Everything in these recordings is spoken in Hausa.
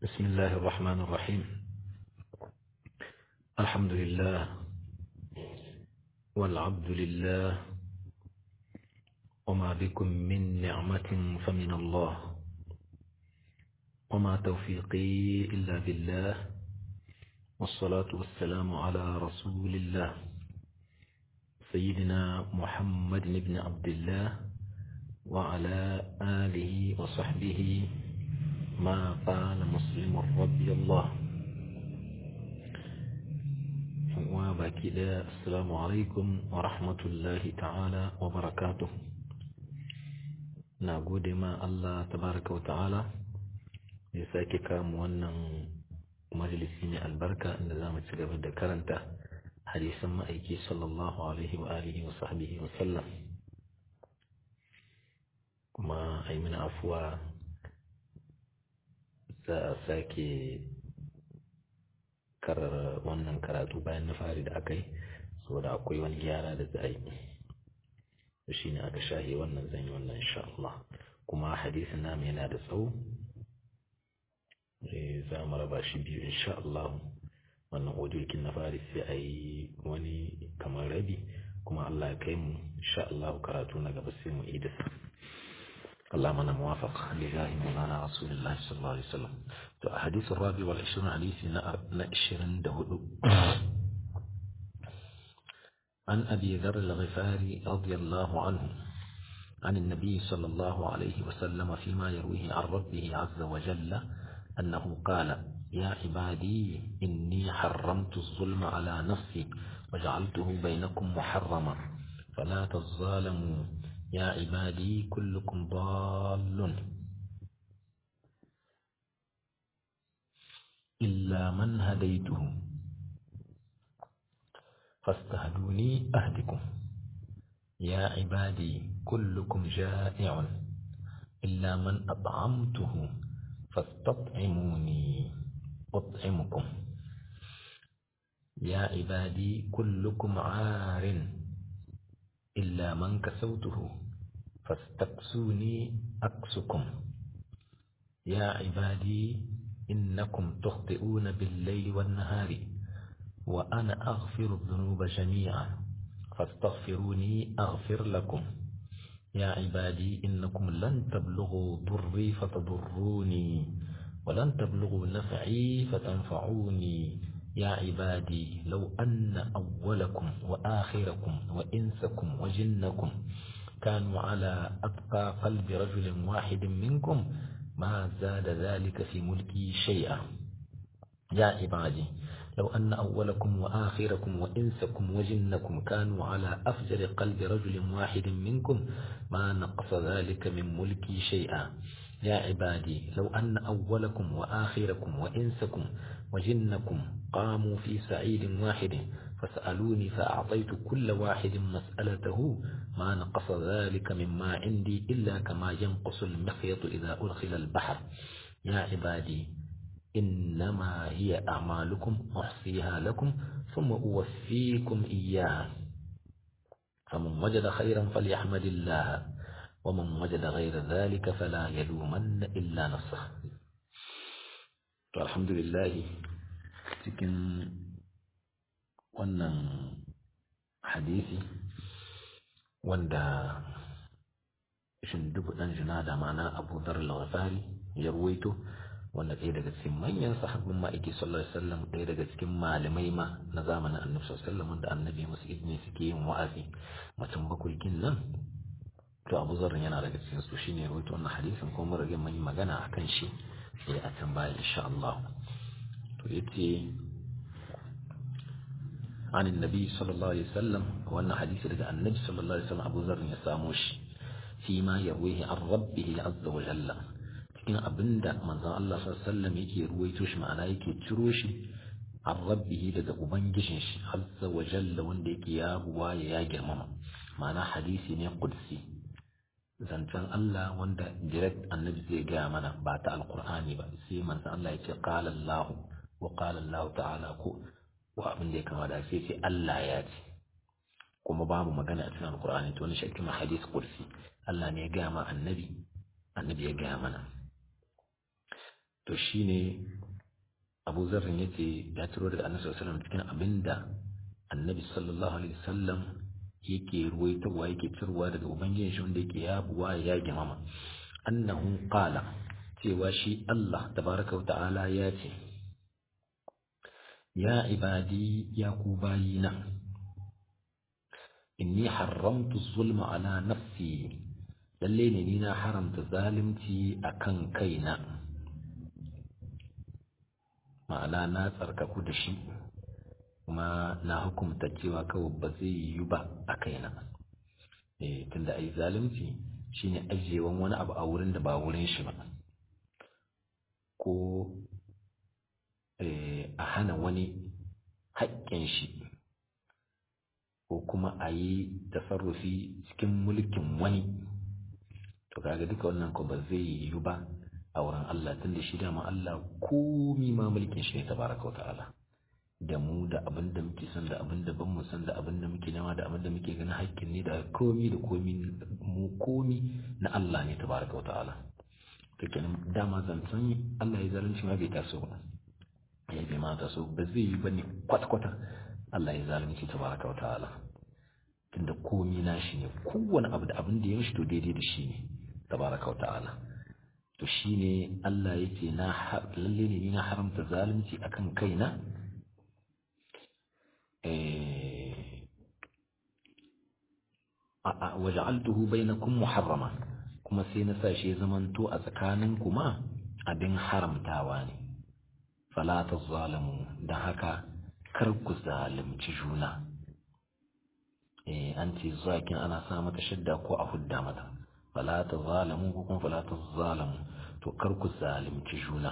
بسم الله الرحمن الرحيم الحمد لله والعبد لله وما بكم من نعمة فمن الله وما توفيقي إلا بالله والصلاة والسلام على رسول الله سيدنا محمد بن عبد الله وعلى آله وصحبه ما قال مسلم رضي الله وباقي السلام عليكم ورحمة الله تعالى وبركاته نقول ما الله تبارك وتعالى يساكي كام ونن مجلسين البركة إن زام تجربة كرنته حديثا ما أيكي صلى الله عليه وآله وصحبه وسلم kuma a yi mana afuwa za a sake karar wannan karatu bayan na fari da aka yi saboda akwai wani gyara da za a yi shi ne aka shahe wannan zan yi wannan insha Allah kuma hadisin namu yana da tsawo za mu raba shi biyu insha Allah wannan audiyokin na fari sai a yi wani kamar rabi kuma Allah ya kai mu insha Allah karatu na gaba sai mu idasa اللهم انا موافق لله مولانا رسول الله صلى الله عليه وسلم الحديث الرابع والعشرون حديث نأشرن دهدو عن أبي ذر الغفاري رضي الله عنه عن النبي صلى الله عليه وسلم فيما يرويه عن ربه عز وجل أنه قال يا عبادي إني حرمت الظلم على نفسي وجعلته بينكم محرما فلا تظالموا يا عبادي كلكم ضال إلا من هديته فاستهدوني أهدكم يا عبادي كلكم جائع إلا من أطعمته فاستطعموني أطعمكم يا عبادي كلكم عار إلا من كسوته فاستكسوني أكسكم يا عبادي إنكم تخطئون بالليل والنهار وأنا أغفر الذنوب جميعا فاستغفروني أغفر لكم يا عبادي إنكم لن تبلغوا ضري فتضروني ولن تبلغوا نفعي فتنفعوني يا عبادي لو أن أولكم وآخركم وإنسكم وجنكم كانوا على أتقى قلب رجل واحد منكم ما زاد ذلك في ملكي شيئا يا عبادي لو أن أولكم وآخركم وإنسكم وجنكم كانوا على أفجر قلب رجل واحد منكم ما نقص ذلك من ملكي شيئا يا عبادي لو أن أولكم وآخركم وإنسكم وجنكم قاموا في سعيد واحد فسألوني فأعطيت كل واحد مسألته ما نقص ذلك مما عندي إلا كما ينقص المخيط إذا أدخل البحر يا عبادي إنما هي أعمالكم أحصيها لكم ثم أوفيكم إياها فمن وجد خيرا فليحمد الله ومن وجد غير ذلك فلا يلومن إلا نفسه الحمد لله cikin wannan hadisi wanda shindubu ɗan jina da mana abu dhar al-ghafari ya ruwaito wanda ɗaya daga cikin manyan sahabbin ma'aiki sallallahu alaihi wasallam ɗaya daga cikin malamai ma na zamanin annabi sallallahu alaihi wasallam da annabi musu izini suke yin wa'azi mutum bakwai kin nan to abu zar yana daga cikin su shine ruwaito wannan hadisin kuma mun rage mun yi magana akan shi sai a can baya insha Allah to yace عن النبي صلى الله عليه وسلم وأن حديث لدى النبي صلى الله عليه وسلم أبو ذر يساموش فيما يرويه عن ربه عز وجل cikin abin da manzon Allah sallallahu yake ruwaito shi ma'ana yake ciro shi an rabbihi daga ubangijin shi azza wa jalla wanda yake ya buwa ya girmama ma'ana hadisi ne qudsi zancen Allah wanda direct annabi zai gaya mana ba ta alqur'ani ba sai manzon Allah ya ce qala Allah wa qala Allah ta'ala ko wa abin da ya kama da sai sai Allah ya ce kuma babu magana a cikin alkur'ani to wani shakki ma hadis kursi Allah ne ya gaya ma annabi annabi ya gaya mana to shine Abu Zarrin yace ya turo daga Annabi sallallahu alaihi wasallam cikin abinda Annabi sallallahu alaihi wasallam yake ruwaitowa yake cirwa daga ubangijin shi wanda yake yabuwa ya girmama annahu qala cewa shi Allah tabaraka wa ta'ala ya ce ya ibadi ya ku bayina inni haramtu zulma ala nafsi lalle ne ni na haramta zalunci akan kaina ma'ana na tsarkaku da shi kuma na hukumta cewa kawai ba zai yi ba a kaina eh tunda ai zalunci shine ajiyewan wani abu a wurin da ba wurin shi ba ko a hana wani haƙƙin shi ko kuma a yi tasarrufi cikin mulkin wani to kaga duka wannan ko ba zai yi ba a wurin Allah tunda shi dama Allah komi ma mulkin shi ne tabaraka wa ta'ala da mu da abin da muke son da abin da ban mu son da abin da muke nema da abin da muke ganin haƙƙin ne da komi da komi mu komi na Allah ne tabaraka wa ta'ala to kenan dama zancen Allah ya zalunci ma bai taso ba ya bai ma taso ba zai yi bane kwata kwata Allah ya zalunci tabaraka wa ta'ala tunda komi na shi ne kowane abu da abin da ya mishi to daidai da shi ne tabaraka wa ta'ala to shine Allah yace na lalle ne ni na haramta zalunci akan kaina waja'altuhu bainakum muharrama kuma sai na sa shi zamanto a tsakanin kuma abin haramtawa ne fala tazalamu da haka kar ku zalunci juna eh an ce zakin ana sa mata shadda ko a hudda mata fala tazalamu ko kuma fala tazalamu to kar ku zalunci juna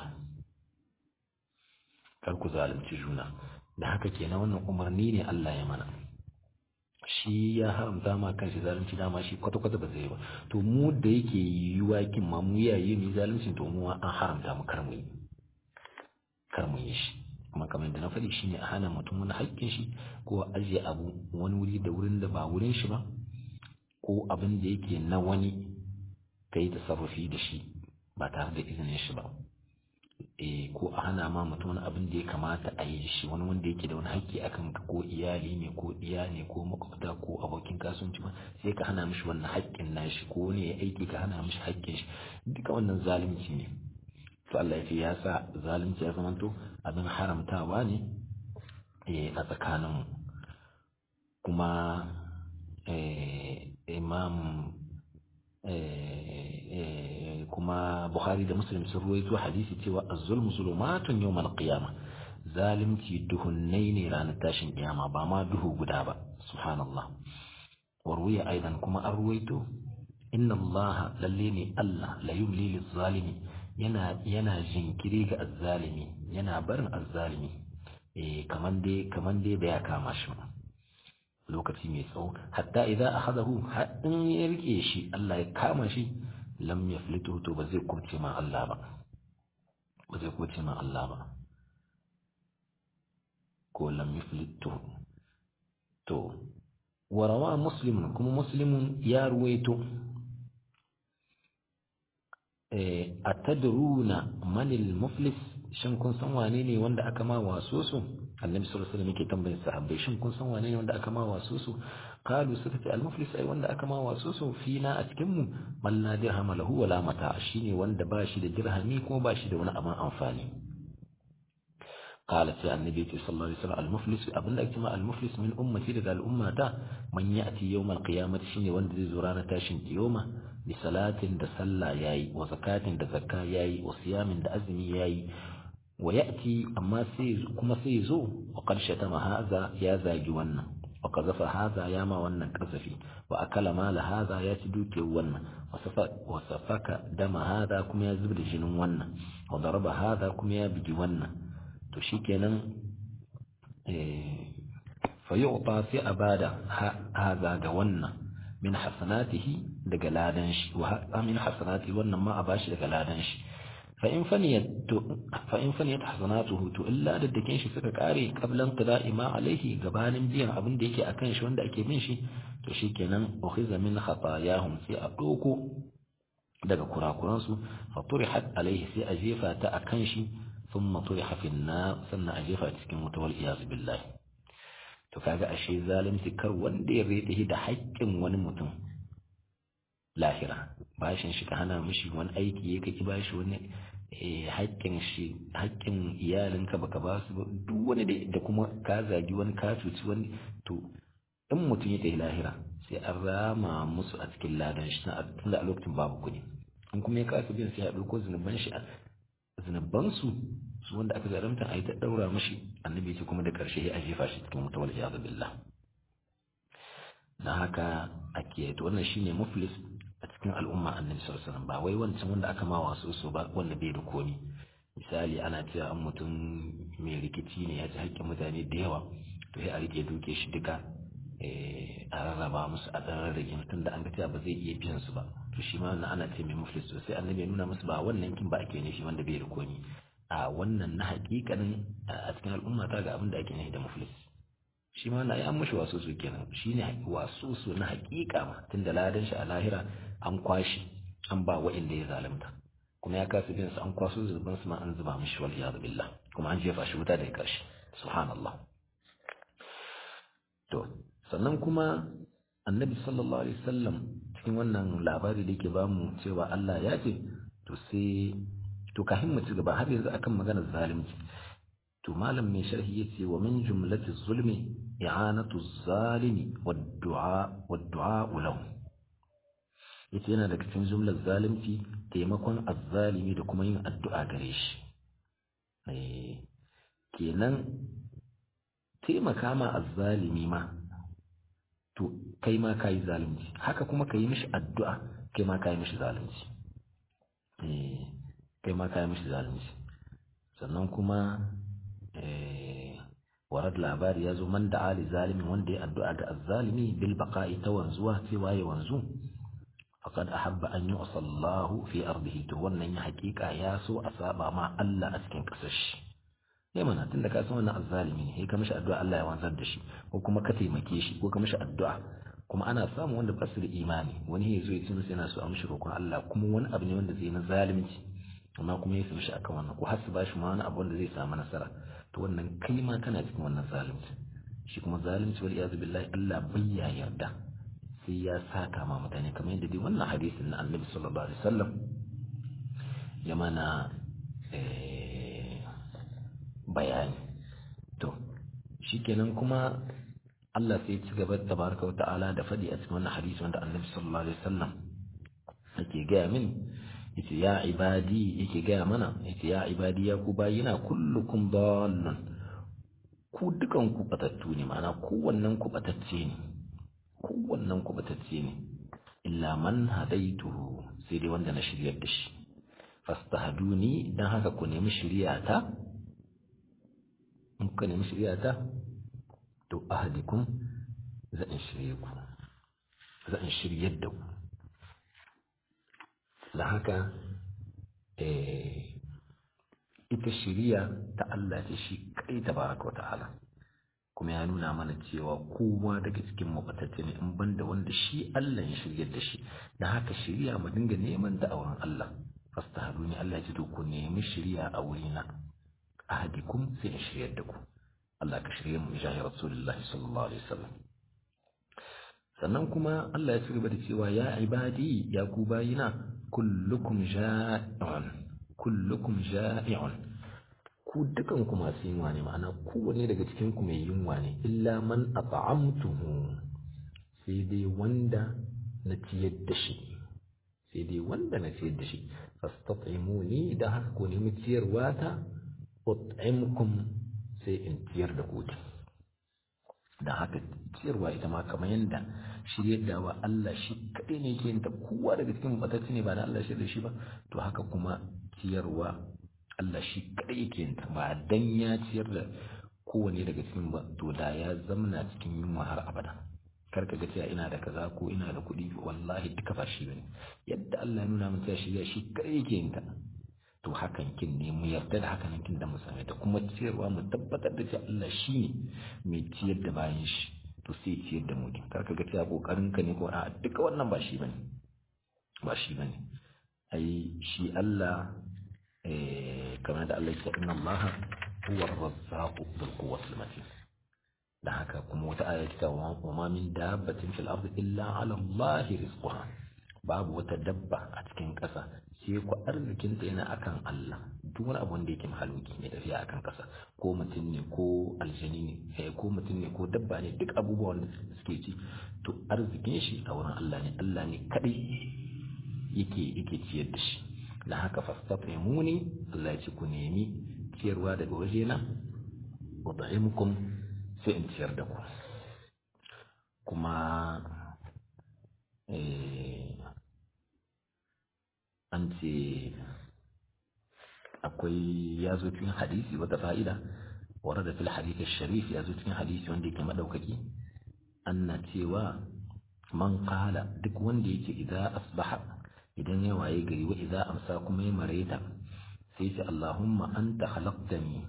kar ku zalunci juna da haka kenan wannan umarni ne Allah ya mana shi ya haramta ma kanshi zalunci dama shi kwata-kwata ba zai ba to mu da yake yiwuwa kin ma mu yayi mu zalunci to mu an haramta mu kar mu yi kar mu yi shi kuma kamar da na faɗi shine a hana mutum wani haƙƙin shi ko a ajiye abu wani wuri da wurin da ba wurin shi ba ko abin da yake na wani ka yi tasarrufi da shi ba tare da izinin shi ba eh ko a hana ma mutum wani abin da ya kamata a yi shi wani wanda yake da wani haƙƙi akan ka ko iyali ne ko iya ne ko makwabta ko abokin kasuwanci ma sai ka hana mishi wannan haƙƙin nashi ko wani ya aiki ka hana mishi haƙƙin shi duka wannan zalunci ne to Allah ya ce ya sa zalunci ya zamanto abin haramtawa ne a tsakaninmu kuma imam kuma Bukhari da Muslim sun ruwaito hadisi cewa az-zulmu zulumatun yawmal qiyamah zalimci duhunnai ne ranar tashin kiyama ba ma duhu guda ba subhanallah warwiya aidan kuma an ruwaito inna Allah lalle ne Allah la yumli liz-zalimi yana yana jinkiri ga azzalimi yana barin azzalimi eh kaman dai kaman dai bai kama shi lokaci mai tsawo hatta idan akhadahu har in ya rike shi Allah ya kama shi lam yaflitu to ba zai kubce ma Allah ba ba zai kubce ma Allah ba ko lam yaflitu to warawa muslimun kuma muslimun ya ruwaito eh atadruna manil muflis shin kun san wane ne wanda aka ma waso su annabi sallallahu alaihi wasallam yake tambayin sahabbai shin kun san wane ne wanda aka ma waso su qalu suka ce al-muflis ai wanda aka ma waso su fina a cikin mu man la dirham lahu wala mata shine wanda ba shi da dirhami kuma ba shi da wani abin amfani قال في النبي صلى الله عليه وسلم المفلس أبن لك المفلس من أمتي لدى الأمة من يأتي يوم القيامة شيني وند زرانة تاشن يوم بصلاة دسلا ياي وزكاة دزكاة ياي وصيام دأزمي ياي ويأتي أما سيز كما سيزو وقد شتم هذا يا زاجي ون وقذف هذا يا ما ون كذفي وأكل مال هذا يا تدوك ون وسفك دم هذا كما يزبد جن ون وضرب هذا كما يبجي ون to shikenan fa yu'ta sai a bada haza ga wannan min hasanatihi daga ladan shi wa min hasanati wannan ma a bashi daga ladan shi fa in faniyat fa in faniyat hasanatuhu to illa da dakin shi suka kare qablan qida'i ma alaihi gabanin biyan abin da yake akan shi wanda ake bin shi to shikenan ukhiza min khatayahum sai a doko daga kurakuransu fa turihat alaihi sai a jefa ta akan shi thumma turiha fi nar sannan a jefa cikin wuta wal iyaz billahi to kaga ashe zalunci kar wanda ya rede da haƙƙin wani mutum lahira bashin shi ka hana mishi wani aiki ya kaki bashi wani haƙƙin shi haƙƙin iyalinka baka ba su duk wani da kuma ka zagi wani ka cuci wani to in mutum ya tafi lahira sai an rama musu a cikin ladan shi tunda a lokacin babu kuɗi in kuma ya kasa biyan sai ya ɗauko zunuban shi zunuban su su wanda aka zaramta a yi ta ɗaura mashi annabi ce kuma da ƙarshe ya jefa shi cikin wuta wal iyadu billah na haka ake to wannan shine muflis a cikin al'umma annabi sallallahu alaihi wasallam ba wai wancan wanda aka ma wasu so ba wanda bai da komi misali ana cewa an mutum mai rikici ne ya ci haƙƙin mutane da yawa to sai a rike duke shi duka a rarraba musu a ɗan rarrage mutum da an ga cewa ba zai iya biyan su ba to shi ma wannan ana ce mai muflis to sai annabi ya nuna musu ba wannan kin ba ake nufi wanda bai da komi a wannan na haƙiƙanin a cikin al'umma ta ga abin da ake nufi da muflis shi ma na yi an mashi wasu su kenan shi ne wasu su na haƙiƙa ma tun da ladan shi a lahira an kwashi an ba wa'inda ya zalunta kuma ya kasa bin su an kwaso zuban su ma an zuba mishi wal iyadu billah kuma an jefa shi wuta da karshe subhanallah to sannan kuma annabi sallallahu alaihi wasallam cikin wannan labari da yake bamu cewa Allah ya ce to sai to kafin mu ci gaba har yanzu akan maganar zalunci to malam mai sharhi yace wa min jumlati zulmi i'anatu zalimi wad du'a wad du'a lahu yace yana daga cikin jumlar zalunci taimakon azzalimi da kuma yin addu'a gare shi kenan taimaka ma azzalimi ma to kai ma ka yi zalunci haka kuma ka yi mishi addu'a kai ma ka yi mishi zalunci kai ma ka yi mishi zalunci sannan kuma warad labari ya zo man da ali zalimi wanda ya addu'a ga azzalimi bil baqa'i ta wanzuwa cewa ya wanzu faqad ahabba an yu'sa Allah fi ardihi to wannan ya hakika ya so a saba ma Allah a cikin kasar shi ne mana tunda ka san wannan azzalimi ne sai ka mishi addu'a Allah ya wanzar da shi ko kuma ka taimake shi ko ka mishi addu'a kuma ana samu wanda ba su da imani wani ya zo ya ce masa yana so a mishi roƙon Allah kuma wani abu ne wanda zai na zalunci amma kuma ya mishi akan wannan ko har su bashi ma wani abu wanda zai samu nasara to wannan kai ma kana cikin wannan zalunci shi kuma zalunci wal iyaz billahi Allah bai ya yarda sai ya saka ma mutane kamar yadda dai wannan hadisin na Annabi sallallahu alaihi wasallam ya mana bayani to shikenan kuma Allah sai ya ci gaba da baraka wa ta'ala da fadi a cikin wannan hadisi wanda Annabi sallallahu alaihi wasallam yake gaya min yace ya ibadi yake gaya mana yace ya ibadi ya ku bayina kullukum dallun ku dukan ku batattu ne ma'ana kowannen ku batacce ne kowannen ku batacce ne illa man hadaituhu sai dai wanda na shiryar da shi fastahduni dan haka ku nemi shiryata in ku nemi shiryata to ahadikum zan shirye ku zan shiryar da ku da haka ita shiriya ta Allah ce shi kai tabaraka wa ta'ala kuma ya nuna mana cewa kowa daga cikin mabatacce ne in banda wanda shi Allah ya shiryar da shi da haka shiriya mu dinga neman da auren Allah fastahaduni Allah ya ce to ku nemi shiriya a wurina ahadikum sai in shiryar da ku Allah ka shirye mu jahi rasulullahi sallallahu alaihi wasallam sannan kuma Allah ya ci gaba da cewa ya ibadi ya ku bayina kullukum ja'i'un kullukum ja'i'un ku dukan ku masu yunwa ne ma'ana kowanne daga cikin ku mai yunwa ne illa man at'amtuhu sai dai wanda na ciyar da shi sai dai wanda na ciyar da shi fastat'imuni da haka ku nemi ciyarwa ta ut'imkum sai in ciyar da ku da haka ciyarwa ita ma kamar yadda shiryar da wa Allah shi kaɗai ne ke ta kowa daga cikin batacci ne ba na Allah shirya shi ba to haka kuma ciyarwa Allah shi kaɗai ke ta ba dan ya ciyar da kowane daga cikin ba to da ya zamana cikin yunwa har abada kar ka ga cewa ina da kaza ko ina da kuɗi wallahi duka ba shi bane yadda Allah ya nuna min cewa shirya shi kaɗai ke ta to hakan kin ne mu yarda da hakan kin da mu same ta kuma ciyarwa mu tabbatar da cewa Allah shi ne mai ciyar da bayan shi to sai ciyar da mu kar ka ga cewa kokarin ka ne ko a duka wannan ba shi bane ba shi bane ai shi Allah kamar da Allah ya inna Allah huwa ar-razzaqu bil quwwati matin da haka kuma wata aya ta wa ma min dabbatin fil ardi illa ala Allah rizquha babu wata dabba a cikin ƙasa sai ku arzikin ta yana akan Allah duk wani abu wanda yake mahaluki ne tafiya akan ƙasa ko mutum ne ko aljani ne ko mutum ne ko dabba ne duk abubuwan da suke ci to arzikin shi a wurin Allah ne Allah ne kadai yake yake ciyar da shi da haka fastatimuni Allah ya ce ku nemi ciyarwa daga wajena wa ta'imukum sai in ciyar da ku kuma an ce akwai ya zo cikin hadisi wata fa'ida wara da fil hadisi sharif ya zo cikin hadisi wanda yake madaukaki anna cewa man qala duk wanda yake idan asbaha idan ya waye gari wa idan amsa kuma ya mareta sai ce Allahumma anta khalaqtani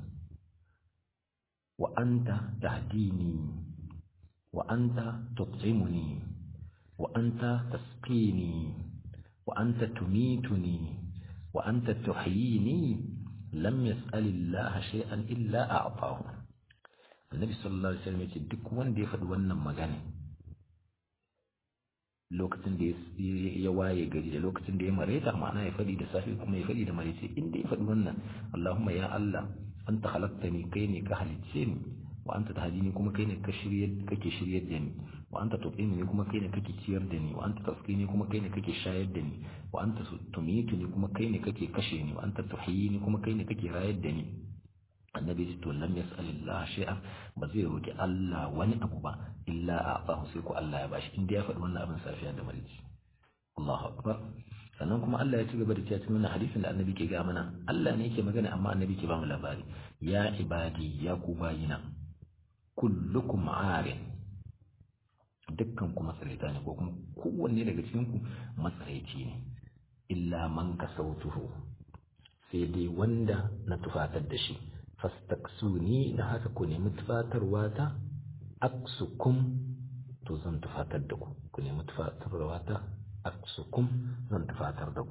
wa anta tahdini wa anta tut'imuni wa anta tasqini wa anta tumituni wa anta tuhyini lam yas'al Allah shay'an illa a'tahu Annabi sallallahu alaihi wasallam yace duk wanda ya faɗi wannan magana lokacin da ya waye gari da lokacin da ya mareta ma'ana ya faɗi da safe kuma ya faɗi da marece inda ya faɗi wannan Allahumma ya Allah anta khalaqtani kai ne ka halicce ni wa anta tahdini kuma kai ne ka shiryar kake shiryar da ni wa anta tut'imni kuma kai ne kake ciyar da ni wa anta tasqini kuma kai ne kake shayar da ni wa anta tumituni kuma kai ne kake kashe ni wa anta tuhyini kuma kai ne kake rayar da ni annabi to lam yas'alillah shay'an ba zai roki Allah wani abu ba illa a'tahu sai ko Allah ya bashi inda ya faɗi wannan abin safiya da marici Allahu akbar sannan kuma Allah ya ci gaba da cewa cikin wannan hadisin da annabi ke ga mana Allah ne yake magana amma annabi ke ba mu labari ya ibadi ya ku bayina kullukum arin dukkan ku matsaraita ne ko kuma kowanne daga cikin ku matsaraici ne illa man kasautuhu sai dai wanda na tufatar da shi fastaksuni da haka ku nemi tufatarwa ta aksukum to zan tufatar da ku ku nemi tufatarwa ta aksukum zan tufatar da ku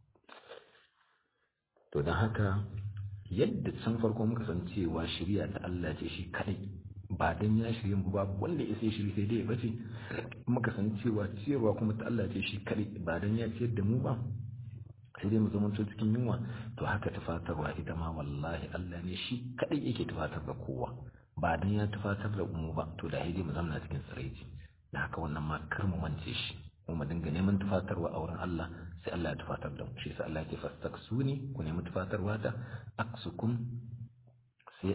to don haka yadda can farko muka san cewa shirya ta Allah ce shi kadai ba dan ya shirye mu babu wanda ya sai shiri sai dai ya bace muka san cewa ciyarwa kuma ta Allah ce shi kadai ba dan ya ciyar da mu ba sai dai mu zama cikin yunwa to haka tufatarwa ita ma wallahi Allah ne shi kadai yake tufatar da kowa ba dan ya tufatar da mu ba to da dai mu zama cikin tsiraici da haka wannan ma kar mu mance shi mu mu dinga neman tufatarwa a wurin Allah sai Allah ya tufatar da mu shi yasa Allah yake fastaksuni ku nemi tufatarwa ta aksukum sai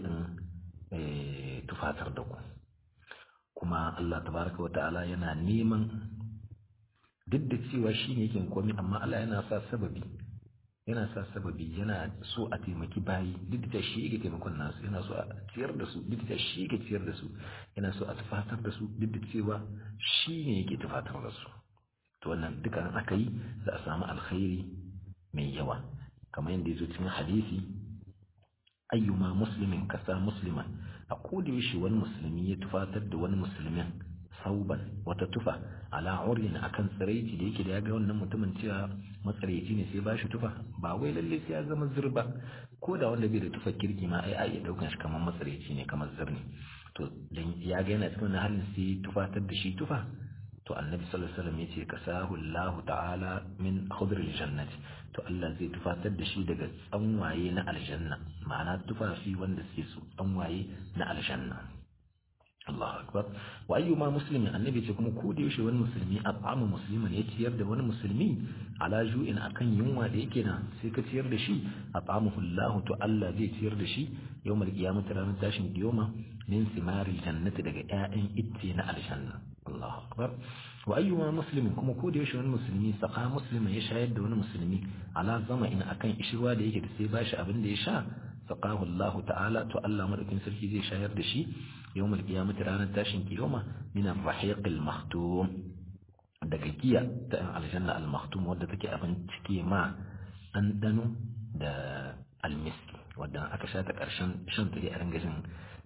in tufatar da ku kuma Allah tabaraka wa ta'ala yana neman duk da cewa shi ne yake komai amma Allah yana sa sababi yana sa sababi yana so a taimaki bayi duk da shi yake taimakon nasu yana so a ciyar da su duk da shi yake ciyar da su yana so a tufatar da su duk da cewa shi ne yake tufatar da su to wannan duka an aka yi za a samu alkhairi mai yawa kamar yadda ya zo cikin hadisi ayyuma muslimin kasa musliman a koda yaushe wani musulmi ya tufatar da wani musulmin sauban wata tufa ala urin akan tsiraici da yake da ya ga wannan mutumin cewa matsaraici ne sai ba shi tufa ba wai lalle sai ya zama zirba ko da wanda bai da tufa kirki ma ai ai ya daukan shi kamar matsaraici ne kamar zirni to dan ya ga yana cikin halin sai tufatar da shi tufa to annabi sallallahu alaihi wasallam yace kasahu Allah ta'ala min khudr aljannati to Allah zai tufatar da shi daga tsanwaye na aljanna ma'ana tufafi wanda suke su tsanwaye na aljanna Allah akbar wa ayyuma muslimin annabi ce kuma ko da yaushe wani musulmi at'ama musliman ya ciyar da wani musulmi ala ju'in akan yunwa da yake na sai ka ciyar da shi at'amahu Allah to Allah zai ciyar da shi yawmal qiyamati ranar tashin kiyama min simaril jannati daga ƴaƴan itce na aljanna Allah akbar wa ayyuma muslimin kuma ko da yaushe wani musulmi saka muslimin ya shayar da wani musulmi ala zama in akan ishirwa da yake da sai bashi abin da ya sha saqahu Allah ta'ala to Allah madaukin sarki zai shayar da shi يوم القيامة رانا تاشن كيوما من الرحيق المختوم daga giya ta aljanna al-maktum wadda take abin cike ma ɗanɗano da almiski wadda aka sha ta ƙarshen shan ta a ringa jin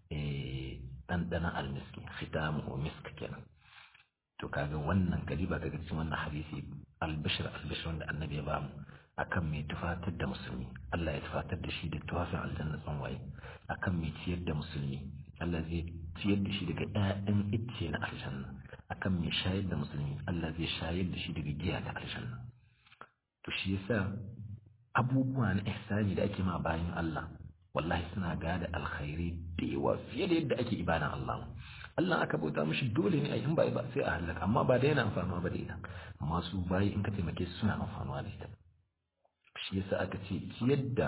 ɗanɗanon almiski khitamu misk kenan to kaga wannan kaliba daga cikin wannan hadisi albishir albishir wanda annabi ya bamu akan mai tufatar da musulmi Allah ya tufatar da shi da tufafin aljanna tsanwaye akan mai ciyar da musulmi Allah zai ciyar da shi daga ƴaƴan icce na aljanna akan mai shayar da musulmi Allah zai shayar da shi daga giya ta aljanna to shi yasa abubuwa na ihsani da ake ma bayan Allah wallahi suna gada alkhairi da yawa fiye da yadda ake ibadan Allah Allah aka bauta mishi dole ne a in ba ba sai a halaka amma ba da yana amfanuwa ba da ita amma su bayi in ka taimake su suna amfanuwa da ita shi yasa aka ce ciyar da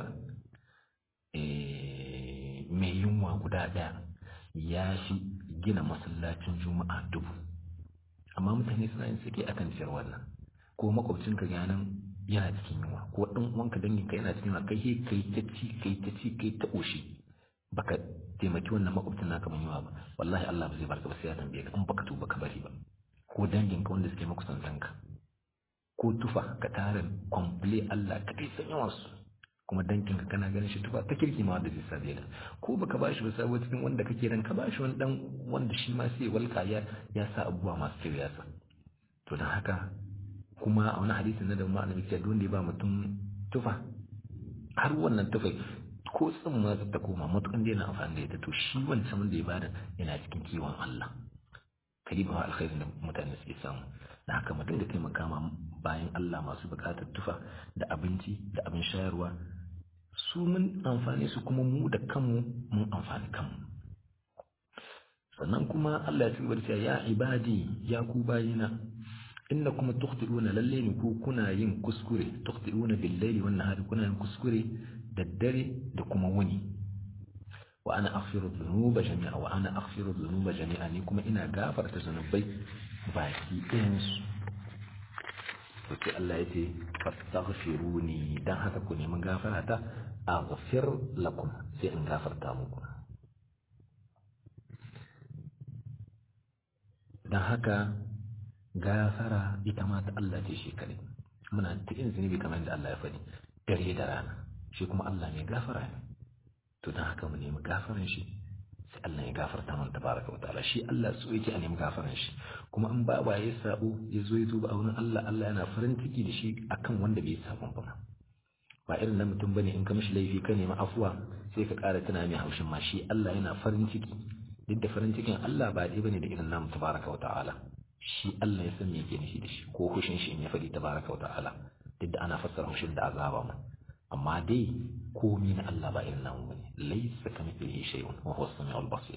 mai yunwa guda ɗaya ya shi gina masallacin juma'a dubu amma mutane suna yin sake akan ciyar wannan ko makwabcinka ganin yana cikin yunwa ko ɗan uwanka danginka yana cikin yunwa kai kai ta ci kai ta ci kai ta ƙoshi baka taimaki wannan makwabcin naka mai yunwa ba wallahi Allah ba zai barka ba sai ya tambaye ka in baka tuba ka bari ba ko danginka wanda suke makusantanka ko tufa ka tara komple Allah ka kai san yawan su kuma dankin ka kana ganin shi tufa ta kirki ma wanda zai sabe da ko baka bashi ba sabo cikin wanda kake ran ka bashi wani dan wanda shi ma sai walka ya ya sa abubuwa masu kyau ya sa to dan haka kuma a wani hadisin na da mu annabi ce wanda ya ba mutum tufa har wannan tufa ko tsin ma ta koma matukan da yana amfani da ita to shi wancan wanda ya bada yana cikin kiwon Allah kariba alkhairin da mutane suke samu da haka mu dinga taimaka ma bayan Allah masu bukatar tufa da abinci da abin shayarwa su mun amfani su kuma mu da kanmu mun amfani kanmu sannan kuma Allah ya ci gaba da cewa ya ibadi ya ku bayina inna kuma tukhtiruna lalle ne ku kuna yin kuskure tukhtiruna bil layli wan nahari kuna yin kuskure da dare da kuma wuni wa ana aghfiru dhunuba jami'a wa ana aghfiru dhunuba jami'a ni kuma ina gafarta zunubai baki ɗayan su to sai Allah ya ce fastaghfiruni dan haka ku nemi gafara ta aghfir lakum sai in gafarta muku dan haka gafara ita ma ta Allah ce shi kare muna ta yin zunubi kamar da Allah ya faɗi dare da rana shi kuma Allah mai gafara ne to dan haka mu nemi gafaran shi sai Allah ya gafarta mana tabaraka wa ta'ala shi Allah so yake a nemi gafaran shi kuma in ba ya sabo ya zo ya tuba a wurin Allah Allah yana farin ciki da shi akan wanda bai sabon ba ba irin na mutum bane in ka mishi laifi ka nemi afuwa sai ka ƙara tuna mai haushin ma shi Allah yana farin ciki duk da farin cikin Allah ba dai bane da irin namu tabaraka wa ta'ala shi Allah ya san me yake nufi da shi ko hushin shi in ya faɗi tabaraka wa ta'ala duk da ana fassara hushin da azaba mu amma dai komi na Allah ba irin namu bane laysa kamithlihi shay'un wa huwa as-sami'ul basir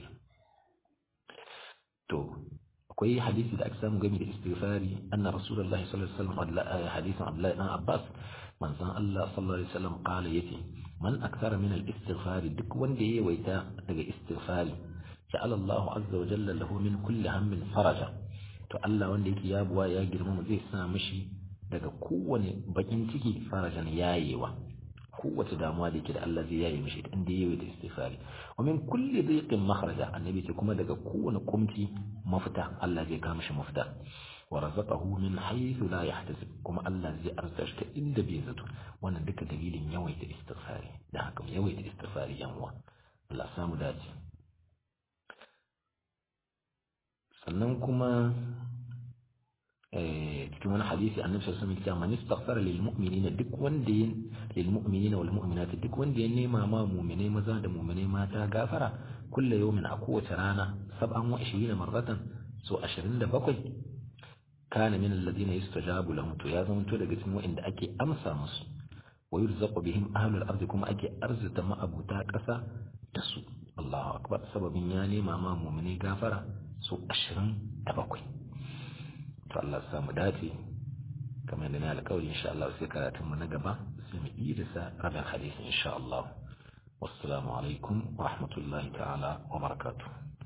to akwai hadisi da aka samu game da istighfari anna rasulullahi sallallahu alaihi wasallam hadisin Abdullah ibn Abbas manzon Allah sallallahu alaihi wasallam qala yace man akthara min al-istighfari duk wanda ya yawaita daga istighfari ja'ala Allah azza wa jalla lahu min kulli hammin faraja to Allah wanda yake yabuwa ya girmama zai sa mishi daga kowane bakin ciki farajan yayewa kowace damuwa da yake da Allah zai yaye mishi inda yayi da istighfari wa min kulli dhiqin makhraja annabi ce kuma daga kowane kumci mafita Allah zai kawo mishi mafita wa razaqahu min haythu la yahtasib kuma Allah zai arzuta shi ta inda bai zato wannan duka dalilin yawaita istighfari da haka yawaita istighfari yan uwa Allah samu dace sannan kuma cikin wani hadisi annabi sallallahu alaihi wasallam man istaghfara lil mu'minina duk wanda yin lil mu'minina wal mu'minat duk wanda ya nema ma mu'minai maza da mu'minai mata gafara kullu yawmin a kowace rana 27 marratan so 27 kana min alladhina yustajabu lahum to ya zama to daga cikin wanda ake amsa musu wa yurzaqu bihim ahlul ardi kuma ake arzuta ma'abuta kasa da su Allahu akbar sababin ya nema ma mu'minai gafara so 27 to Allah ya samu dace kamar da na alƙawari insha Allah sai karatun mu na gaba sai mu yi da rabin hadisi insha Allah wassalamu alaikum wa rahmatullahi ta'ala wa barakatuh